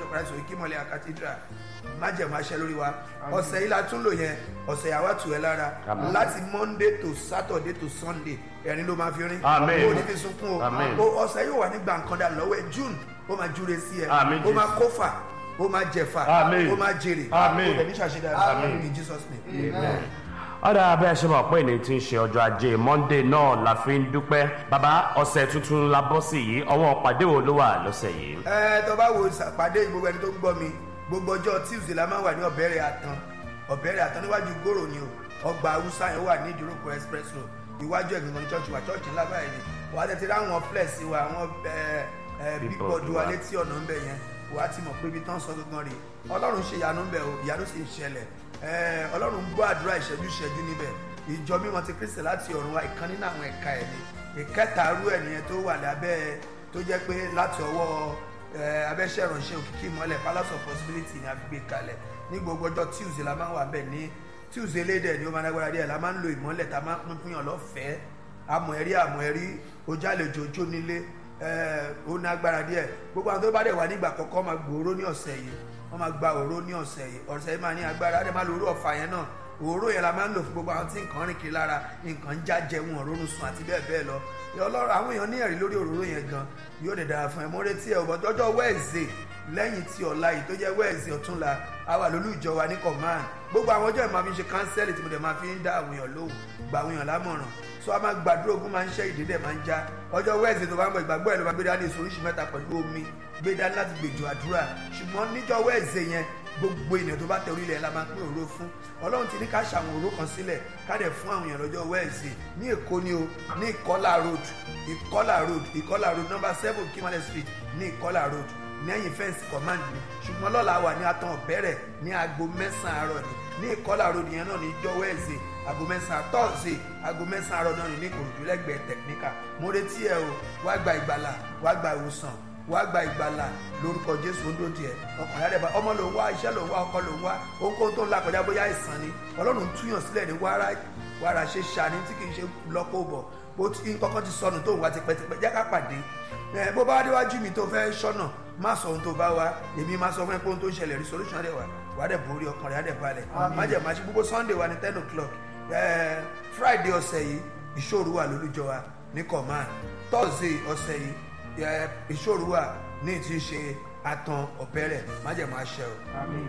church of christ òkè mọ́lẹ̀ cathedral májẹ̀mú aṣẹ lórí wa ọ̀sẹ̀ yìí la tún lò yẹn ọ̀sẹ̀ yà wá tù ẹ́ lára Àmín. láti monday to saturday to sunday ẹ̀rín ló máa fi rín Àmín. o ní fi sunkún Àmín. o o ọ̀sẹ̀ yóò wà ní gbàǹkandà lọ́wọ́ ẹ̀ june ó máa júre sí ẹ Àmín, ó máa Jésù. kófà ó máa jẹ̀fà Àmín. ó máa jèrè Àmín. ó dẹ̀ ní ṣàṣedà Àmín. in jesus name. ọ̀dà abẹ́ ṣe mọ̀ pé ní ti ń ṣe ọjọ́ ajé monday náà la fi ń dúpẹ́ bàbá ọ̀sẹ̀ tuntun la bọ́ sí yìí ọwọ́ pàdé wo ló wà lọ́sẹ̀ yìí. ẹ tó bá wo ìsàpàdé gbogbo ẹni tó ń gbọ́ mi gbogbo ọjọ́ tuesday la máa wà ní ọ̀bẹ̀rẹ̀ àtàn ọ̀bẹ̀rẹ̀ àtàn níwájú gòrò ni o ọgbà haúsá yẹn wà ní ìdúrókò express road iwájú ẹ̀gbìn kan ní church wa church ńlá báyìí ni wàá tètè ráwọn flex wa àwọn ẹ ẹ Billboard bíbọ̀dù wa wa. létí ọ̀nà ńbẹ yẹn wàá ti mọ̀ pé ibi tán sọ gangan rè ọlọ́run ṣe ìyanu ńbẹ o ìyanu sì ń ṣẹlẹ̀ ẹ ọlọ́run gbọ́ àdúrà ìṣẹ́jú ìṣẹ́jú níbẹ̀ ìjọ mímọ́ ti kristi láti ọ̀run wa ìkan nínú àwọn ẹ̀ka ẹ̀ ni ìkẹta arú ẹ̀ nìyẹn tó wà lábẹ́ tó jẹ́ pé láti ọwọ́ ẹ, abẹ́ṣẹ́ ìránṣẹ́ òkìkí ìmọ̀lẹ̀ palace of possibility ni a fi gbé kalẹ̀ ní gbogbo ọjọ́ tuesday la máa ń wà bẹ́ẹ̀ ní tuesday lédè ni ó máa ń lágbára díẹ̀ la máa ń lo ìmọ̀lẹ̀ tá a máa ń pín fún yàn lọ́fẹ̀ẹ́ amọ̀ ẹ̀rí amọ̀ ẹ̀rí ojú àlejò ojú nílé ẹ̀, ó ní agbára díẹ̀ gbogbo àwọn tó bá dẹ̀ wà nígbà kọ̀ọ̀kan máa gbòòrò ní ọ̀sẹ̀ yìí wọ́n máa gba òró ní ọ̀sẹ̀ yìí ọ̀sẹ̀ yìí máa ní agbára á dẹ̀ máa lo òró ọ̀fà yẹn náà òró yẹn la máa ń lò fún gbogbo àwọn tí nǹkan rìn kiri lára nǹkan já jẹun ọ̀rọ̀run sùn àti bẹ́ẹ̀ bẹ́ẹ̀ lọ ọlọ́run àwọn èèyàn ní ẹ̀rí lórí òróró yẹn gan yóò dẹ̀ dára fún ẹ mo retí ẹ ò bọ́tọ́ ọjọ́ wẹ́ẹ̀sì lẹ́yìn tí ọ̀la yìí tó jẹ́ wẹ́ẹ̀sì ọ̀túnla a wà lólú ìjọ wa ní command gbogbo àwọn ọjọ́ ìmọ̀ fi ń ṣe kánsẹ́lì tí mo dẹ̀ máa fi ń dá àwọn èèyàn lóhùn gba àwọn èèyàn lámọ̀ràn so a máa gbàdúrà ogun máa ń ṣe ìdí dẹ̀ máa ń já ọjọ́ wẹ́ẹ̀sì tó bá ń bọ̀ ìgbàgbọ́ ẹ̀ ló máa gbé dání èso oríṣi mẹ́ta pẹ̀lú omi gbé dání láti gbèjò àdúrà ṣùgbọ́n níjọ́ wẹ́ẹ̀sì yẹn gbogbo ènìyàn tó bá tẹ orílẹ̀ la máa pín òró fún ọlọ́run ti ní ká ṣàwọn òró kan sílẹ̀ ká dẹ̀ fún àwọn èèyàn lọ́jọ́ wẹ́ẹ̀sì ní èkó ni o ní ìkọ́là road ìkọ́là road ìkọ́là road number seven kimale street ní ìkọ́là road lẹ́yìn fẹ́ǹsì command ni ṣùgbọ́n lọ́la wà ní atan ọ̀bẹ̀rẹ̀ ní aago mẹ́sàn-án àárọ̀ ni ní ìkọ́là road yẹn náà ní ìjọ wẹ́ẹ̀sì aago mẹ́sàn-án tọ́ọ̀sì aago mẹ́sàn-án àárọ̀ náà ní ní ìkòròdú lẹ́gbẹ̀ẹ́ tẹ̀kníkà mo retí ẹ o wá gba ìgbàlà wá gba ìwòsàn wá gba ìgbàlà lórúkọ jésù ń dòdì ẹ ọkùnrin àdẹ̀bà ọmọ ló ń wá iṣẹ́ ló ń wá ọkọ ló ń wá ohunkóhun tó ń la kọjá bóyá ìsàn ni ọlọ́run túyàn sílẹ̀ ní wàrà wàrà ṣe ṣàní tí kì í ṣe lọ́kọ̀ bọ̀ bó ti kọ́kọ́ ti sọnù tó ń wá tipẹ́tipẹ́ jẹ́ ká pàdé ẹ bó bá déwájú mi tó fẹ́ ṣọ́nà má sọ ohun tó bá wá èmi má sọ fún ẹ pé ohun tó ń ṣẹlẹ̀ rí solution á dẹ̀ wá wà á dẹ̀ borí ọkàn rẹ̀ á dẹ̀ balẹ̀ má jẹ̀ má ṣe gbogbo sunday wa ní ten o'clock ẹ friday ọ̀sẹ̀ yìí ìṣòro wà lólùjọ wa ní command thursday ọ̀sẹ̀ yìí ẹ ìṣòro wà ní ti ṣe atan ọ̀bẹ̀rẹ̀ má jẹ̀ má ṣe o.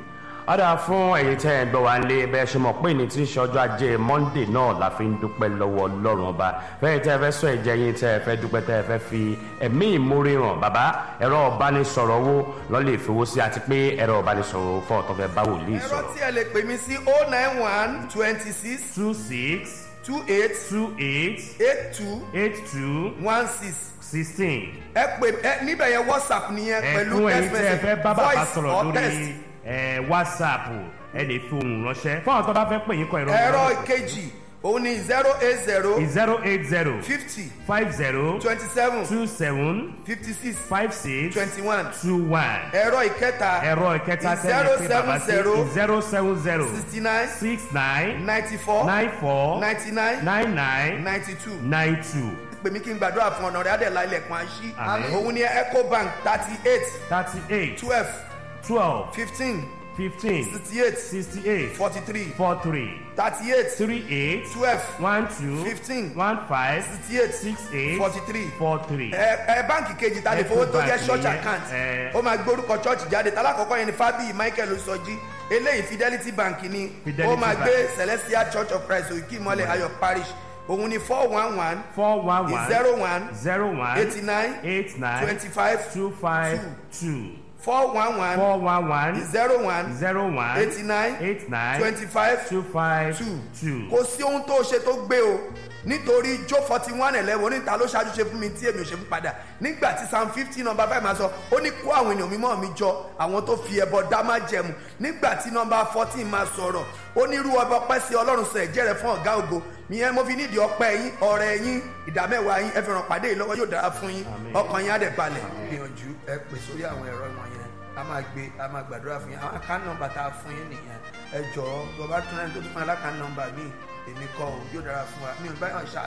ọ̀dà fún ẹ̀yin tẹ́ ẹ̀ ń gbọ́ wá lé bẹ́ẹ̀ ṣe mọ̀ pé ní tí ń ṣe ọjọ́ ajé monday náà la fi ń dúpẹ́ lọ́wọ́ ọlọ́run ọba fẹ́ẹ́ tẹ́ ẹ fẹ́ sọ ẹ̀jẹ̀ yín tẹ́ ẹ fẹ́ dúpẹ́ tẹ́ ẹ fẹ́ fi ẹ̀mí ìmúre hàn bàbá ẹ̀rọ ọ̀bánisọ̀rọ̀ wo lọ́lẹ̀ ìfowó sí àti pé ẹ̀rọ ọ̀bánisọ̀rọ̀ fún ọ̀tọ̀ fẹ́ bá wòlíì ẹ̀rọ sọ̀rọ̀. tí ẹ lè pè mí sí oh nine one twenty six two six two eight two eight eight two eight two one six sixteen. ẹ pè ẹ níbẹ̀ yẹn whatsapp nìyẹn pẹ̀lú ẹ̀fún ẹ̀yin text tẹ́ ẹ fẹ́ bá message bàbá voice sọ̀rọ̀ or text. lórí ẹ̀, whatsapp ẹ lè fi ohùn ránṣẹ́ fún àwọn tó bá fẹ́ pè yín kọ ìrọ̀ ẹ̀rọ ìkejì òun ni zero eight zero zero eight zero fifty five zero twenty seven two seven fifty six five six twenty one two one ẹ̀rọ ìkẹta ẹ̀rọ ìkẹta zero tẹ́lẹ̀ pé bàbá sí seven zero zero seven zero sixty nine six nine ninety four nine four ninety nine nine nine ninety two nine two pè mí kí n gbàdúrà fún ọ̀nà rẹ̀ adẹ̀lá ilẹ̀kùn àṣí Àmín. òun ni ecobank thirty eight thirty eight twelve twelve fifteen fifteen sixty eight sixty eight forty three four three thirty eight three eight twelve one two Fifteen. one five sixty eight six eight forty three four three. ẹ ẹ báǹkì kejì ta lè fowó tó jẹ́ Ecobank church nìyẹn, account ẹ. ó máa gbé orúkọ church jáde talákọ̀ọ́kọ́ yẹn ni fábíyì michael sọjí eléyìí fidelity bank ni Fidelity ó máa Bank. gbé celestial church of christ òkè ìmọ̀lẹ̀ ayọ̀ parish òun ni four one one four one one zero one zero one eighty nine eight nine twenty five two five two four one one four one one zero one zero one eighty nine eight nine twenty five two five two two. kò sí ohun tó ṣe tó gbé o nítorí jó forty one eleven oníta ló ṣáájú ṣe fún mi tí èmi ò ṣe fún padà nígbà tí psalm fifty number five máa sọ ó ní kó àwọn ènìyàn mímọ́ mi jọ àwọn tó fi ẹbọ dá má jẹmu nígbà tí number fourteen máa sọ̀rọ̀ ó ní irú ọba ọpẹ́ sí ọlọ́run sọ ẹ̀jẹ̀ rẹ̀ fún ọ̀gá ògo ìyẹn mo fi nídìí ọpẹ́ yín ọ̀rẹ́ yín ìdámẹ́wàá yín ẹ fi ràn pàdé yìí lọ́wọ́ yóò dára fún yín ọkàn yín á dẹ̀ balẹ̀ gbìyànjú ẹ pè sórí àwọn ẹ̀rọ wọn yẹn a máa gbé a máa gbàdúrà fún yín àwọn account number tá a fún yín nìyẹn ẹ jọ̀ọ́ bàbá tún ẹni tó tún fún yín alákan number mi èmi kọ́ o yóò dára fún wa mi ò báyọ̀ ṣáàtì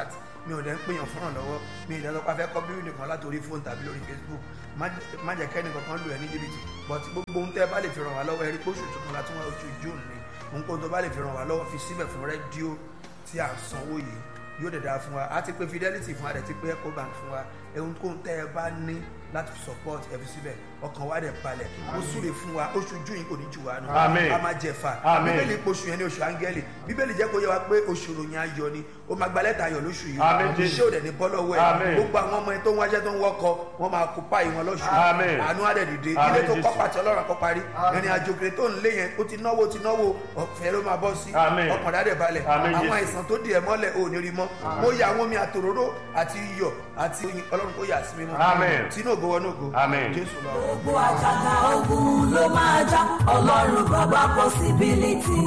mi ò dẹ̀ ń pèèyàn fúnràn lọ́wọ́ mi ì dẹ́sọ́ pé a fẹ́ kọ́ bíbélì kan látòrí fóònù tàbí lórí facebook má jẹ́- má jẹ́ kẹ́ni kankan lù ẹ́ ní jìbìtì but gbogbo ohun tẹ́ ẹ bá lè fi ràn wá lọ́wọ́ ẹ rí pé oṣù tuntun la tún wá oṣù june ni ohunkóhun tó bá lè fi ràn wá lọ́wọ́ fi síbẹ̀ fún rédíò tí à ń sanwó yìí yóò dẹ̀ dáa fún wa a ti pé fidelity fún wa dẹ̀ ti pé ecobank fún wa ohunkóhun tẹ́ ẹ bá ní láti support ẹ fi síbẹ̀ ọkàn wa dẹ̀ balẹ̀ ó súre fún wa oṣù june yìí kò ní jù wá nù Àmín. a máa jẹ fà Àmín. bíbélì pé oṣù yẹn ní oṣù áńgẹ́lì bíbélì jẹ́ kó yẹ wa pé oṣù ròyìn ayọ̀ ni ó máa gba lẹ́tà ayọ̀ lóṣù yìí Àmín, Jésù. iṣẹ́ òdẹ̀ ní bọ́ lọ́wọ́ ẹ̀ Àmín. gbogbo àwọn ọmọ ẹ tó ń wáṣẹ́ tó ń wọ́kọ wọ́n máa kó páì wọn lọ́ṣù Àmín. àánú àdẹ̀ dìde Àmín, ilé tó Jésù. kọ́ pàtẹ ọlọ́run àkọ́ parí ìrìn àjò kiri tó ń lé yẹn ó ti náwó ti náwó ọ̀fẹ́ ló máa bọ́ sí Àmín. ọkàn dáadẹ̀ balẹ̀ Àmín, àwọn Jésù. àìsàn tó di ẹ̀ mọ́lẹ̀ ò ní rí mọ́ mo yà àwọn omi àtòróró àti iyọ̀ àti oyin ọlọ́run kó yà sí mímọ́ Àmín. tínú ògo wọnú ògo Àmín. jésù lọ. gbogbo àjàgà ogun ló máa já ọlọ́run bàbá possibility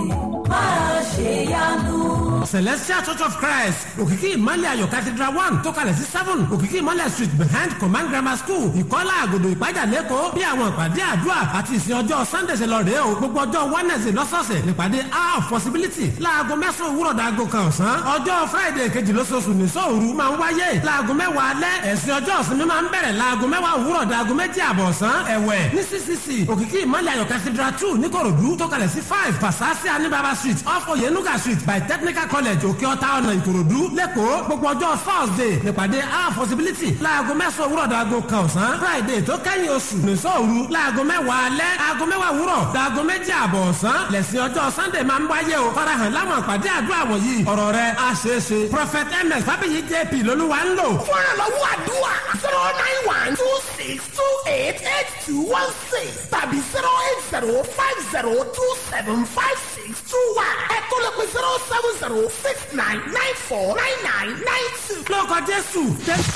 máa ṣe yanu. celestial church of christ òkìkí ìmọ̀lẹ̀ ayọ̀ cathedral one tó kalẹ̀ sí seven òkìkí ìmọ̀lẹ̀ street behind command grammar school ìkọ́lá àgòdò ìpájà lẹ́kọ̀ọ́ bí àwọn ìpàdé àdúrà àti ìsìn ọjọ́ sunday ṣe lọ rèé o gbogbo ọjọ́ wednesday lọ́sọ̀ọ̀sẹ̀ nípàdé hour of possibility láago mẹ́sàn-án òwúrọ̀ dàgò kan ọ̀sán ọjọ́ friday kejì lóṣooṣù ní sóòru máa ń wáyé láago mẹ́wàá alẹ́ ẹ̀sìn ọjọ́ ìsinmi máa ń bẹ̀rẹ̀ láago mẹ́wàá òwúrọ̀ dàgò méjì àbọ̀ ọ̀sán ẹ̀wẹ̀ ní ccc òkìkí ìmọ̀lẹ̀ ayọ̀ cathedral two níkòròdú tó kalẹ̀ sí five pasasi anibaba street off oyenuga street by technical college òkè ọ̀tá ọ̀nà ìkòròdú lẹ́kọ̀ọ́ gbogbo ọjọ́ thursday nípàdé our possibility láago mẹ́sàn-án òwúrọ̀ dàgò kan ọ̀sán friday tó kẹ́yìn oṣù nìṣọ́ òru láago mẹ́wàá alẹ́ aago mẹ́wàá òwúrọ̀ dàgò méjì àbọ̀ ọ̀sán lẹ́sìn ọjọ́ sunday máa ń wáyé o farahàn láwọn àpàdé àdúrà wọ̀nyí ọ̀rọ̀ rẹ̀ á ṣeé ṣe prophet ms fábíyì jp lolúwa ń lò fún ìrànlọ́wọ́ àdúrà zero nine one two six two eight eight two one six tàbí zero eight zero five zero two seven five six two one ẹ̀kọ́ lè pe zero seven zero six nine nine four nine nine nine two. lórúkọ jésù jésù.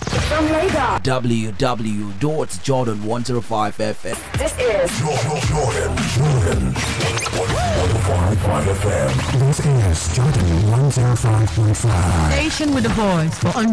www.jordan105fm. This is Jordan, Jordan, Jordan. 105.5 FM. This is Jordan 105.5. Station with a voice for